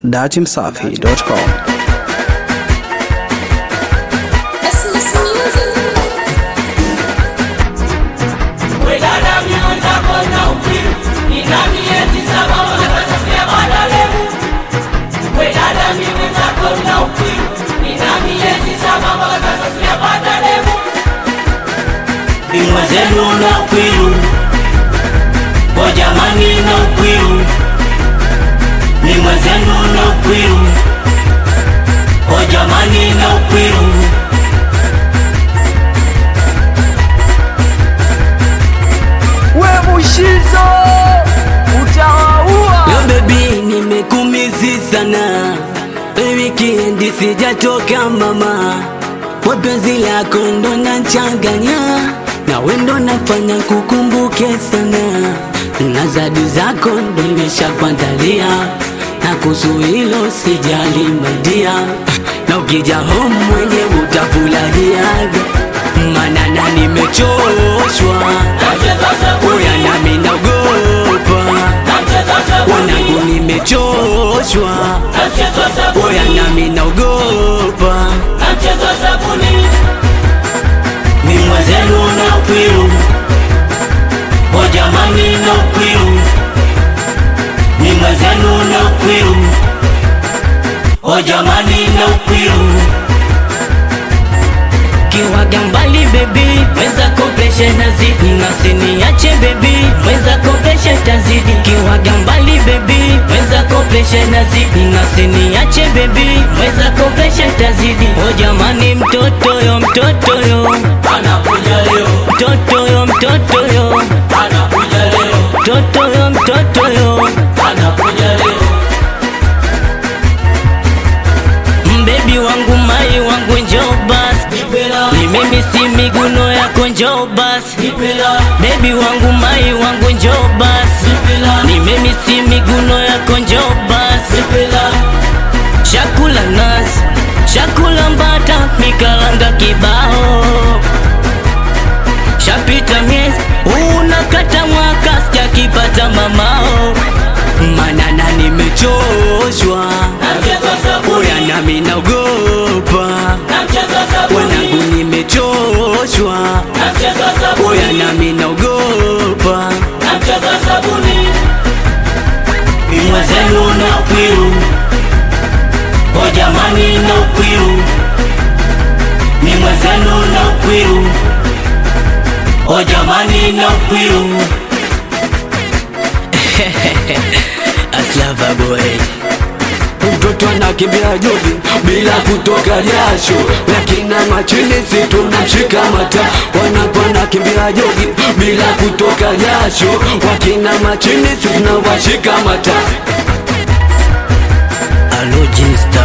datimsafi.com. Christmas music. Wedada miwenzako na ukwiru nina miezi saba wanakasafia badalemu Wedada miwenzako na ukwiru nina miezi saba wanakasafia badalemu Bimwa zenu na ukwiru Kwa jamani na ukwiru Bimwa zenu na ukwiru Kwa jamani na ukwiru we mushizo utawaua Yo baby nimekumizi sana wikiendi sijatoka mama wapenzi lako ndo nachanganya na wendo nafanya kukumbuke sana na zadi zako ndo nimeshakuandalia na kuhusu hilo sijali maidia na ukija home mwenye utafurahiaga manana nimechoshwa oya nami naogopa wanangu nimechoshwa oya nami naogopa ni mwenzenu na ukwiru o jamani na ukwiru ni mwenzenu na ukwiru o jamani na ukwiru kiwaga mbali bebi mweza kopesha nazidi nasiniache bebi mweza kopesha tazidi kiwaga mbali bebi mweza kopesha nazidi nasiniache bebi mweza kopesha tazidi o jamani mtoto yo mtoto yo anakuja leo mtoto yo mtoto yo anakuja leo mtoto yo mtoto yo anakuja leo mbebi wangu mai wangu njoo basi ni mimi si miguno yako njoo basi bebi wangu mai wangu njoo basi ni mimi si miguno yako njoo basi chakula nazi chakula mbata mikalanga kibao shapita miezi unakata mwaka sijakipata mamao manana nimechoshwa oya nami naogopa wanangu nimechoshwa oya nami naogopa imwezenu na ukwiru o jamani na ukwiru ni mwezenu na ukwiru o jamani na ukwiru aslava boy mtoto anakimbia jogi bila kutoka jasho, lakini machini si tunamshika mata. Wanakuwa nakimbia jogi bila kutoka jasho, wakina machini si tunawashika mata. alojinsta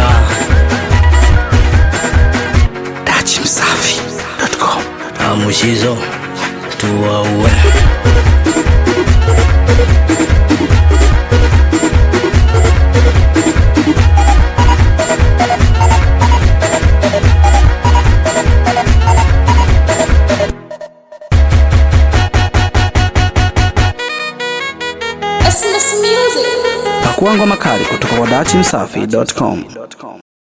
datimsafi.com. amushizo tuwaue Christmas music. Pakua ngoma kali kutoka kwa datimsafi.com.